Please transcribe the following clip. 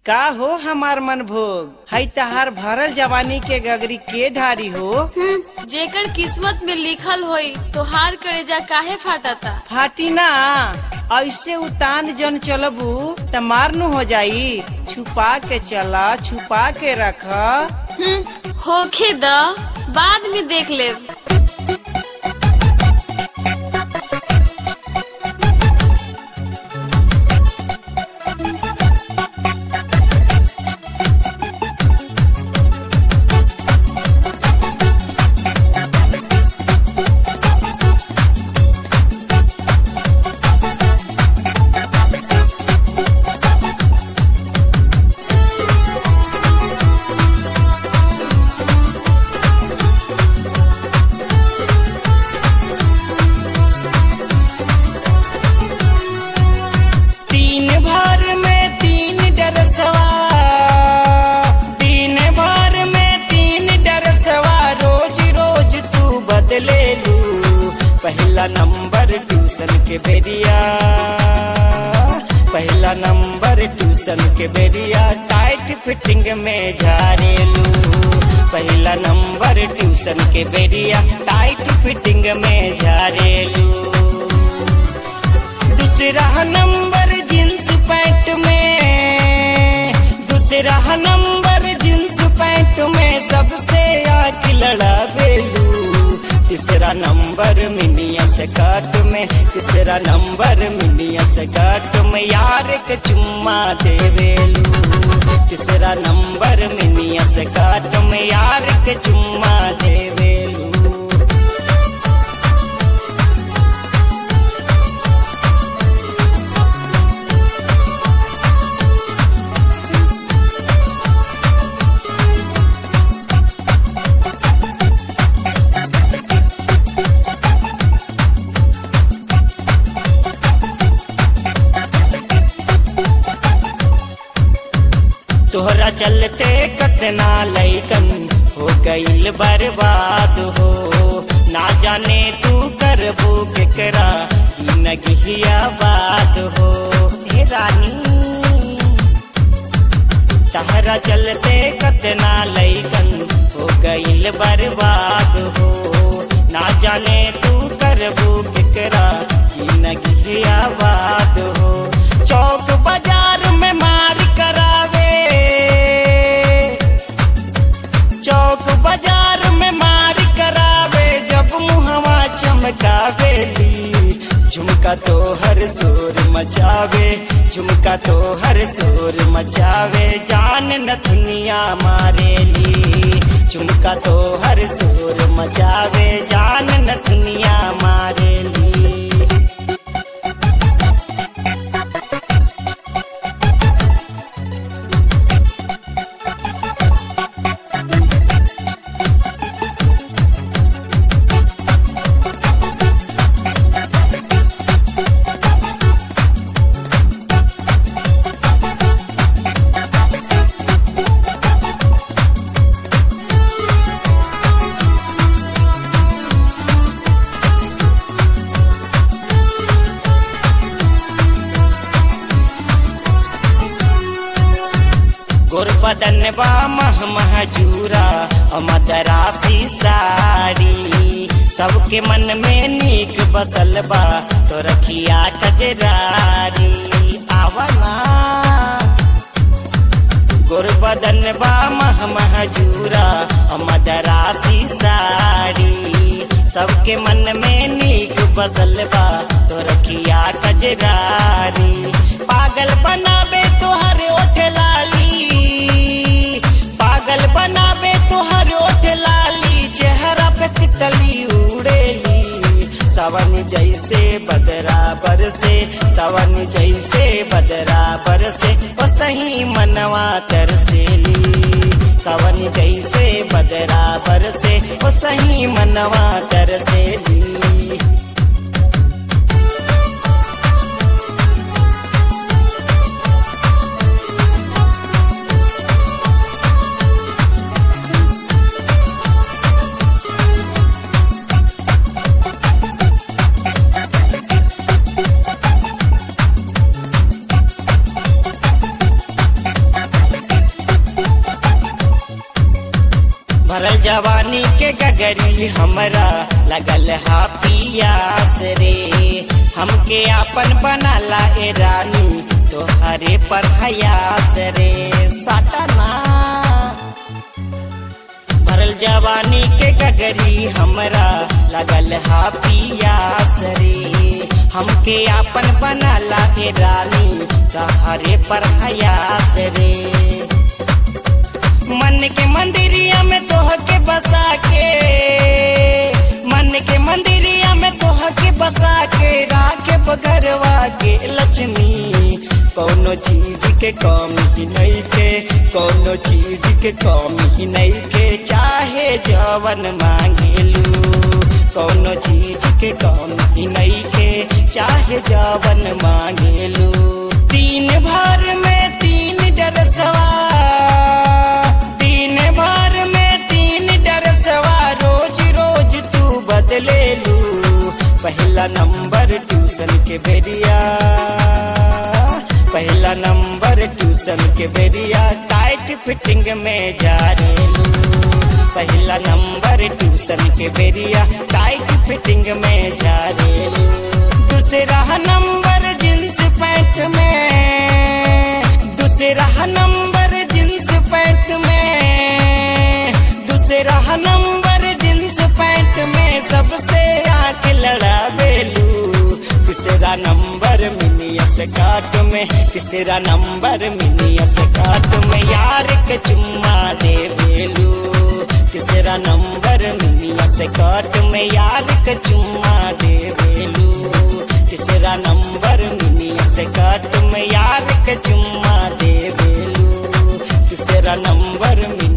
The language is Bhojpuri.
का हो हमार मन भोग हई तहार भरल जवानी के गगरी के ढारी हो हम्म, जेकर किस्मत में लिखल होई तो हार करेजा काहे फाटता फाटी ना ऐसे उतान जन चलबू त मारनू हो जाई छुपा के चला छुपा के रख हम्म, होखे द बाद में देख लेब तीन भर में तीन डरसवा तीन भर में तीन डरसवा रोज रोज तू बदले लू पहला नंबर ट्यूशन के बेरिया पहला नंबर ट्यूशन के बेरिया टाइट फिटिंग में झारेलू पहला नंबर ट्यूशन के बेरिया टाइट फिटिंग में झारेलू दूसरा नंबर जींस पैंट में दूसरा नंबर जींस पैंट में सबसे आँख लड़ा बेलू तीसरा नंबर मिनिया से काट में तीसरा नंबर मिनिया से काट में यार के चुम्मा देवेलू तीसरा नंबर मिनिया से काट में यार के चुम्मा देवेलू तोहरा चलते कतना लैकन हो गईल बर्बाद हो ना जाने तू करबू केकरा जिंदगी आबाद हो हे रानी तहरा चलते कतना लैकन हो गईल बर्बाद हो ना जाने तू करबू केकरा जिंदगी आबाद हो चौक बाजार में मार करावे चौक बाजार में मार करावे जब मुहवा चमकावेली झुमका तो हर शोर मचावे झुमका तो हर शोर मचावे जान न दुनिया मारेली झुमका तो हर शोर मचावे जान न दुनिया मारेली गोरबदन बा मह महजूरा मदरासी साड़ी सबके मन में नीक बसल बा तो रखिया कजरारी आवना गोरबदन बा मह महजूरा मदरासी साड़ी सबके मन में नीक बसल बा तो रखिया कजरारी पागल बनावे तोहर ओठ लाली पागल बनावे तोहर ओठ लाली चेहरा पे तितली उड़ेली सवन जैसे बदराबर से सवन जैसे बदराबर से ओ सही मनवा तरसेली सवन जैसे बदराबर से ओ सही मनवा तरसेली जवानी के गगरी हमरा लगल हा पियास रे हमके आपन बनाला ए रानी तोहरे पर हयास रे साटना भरल जवानी के गगरी हमरा लगल हा पियास रे हमके आपन बनाला ए रानी तोहरे पर हयास रे मन के मंदिरिया में तोह के बसा के मन के मंदिरिया में तोह के बसा के राखे बगरवा के लक्ष्मी कौनो चीज के कमी नहीं के कौनो चीज के कमी नहीं के चाहे जवन मांगेलू कौनो चीज के कमी नहीं के चाहे जवन मांगेलू तीन भर में तीन डरसवा दिन भर में तीन डरसवा रोज रोज तू बदले लू पहला नंबर ट्यूशन के बेरिया पहला नंबर ट्यूशन के बेरिया टाइट फिटिंग में जा रेलू पहला नंबर ट्यूशन के बेरिया टाइट फिटिंग में जा रेलू दूसरा नंबर जींस पैंट में दूसरा नंबर जींस पैंट में दूसरा नंबर जींस पैंट में सबसे आंख लड़ा बेलू तीसरा नंबर मिनियस काट में तीसरा नंबर मिनियस काट में यार के चुम्मा दे बेलू तीसरा नंबर मिनियस काट में यार के चुम्मा दे बेलू तीसरा नंबर मिनियस काट में यार के चुम्मा दे बेलू तीसरा नंबर मिनी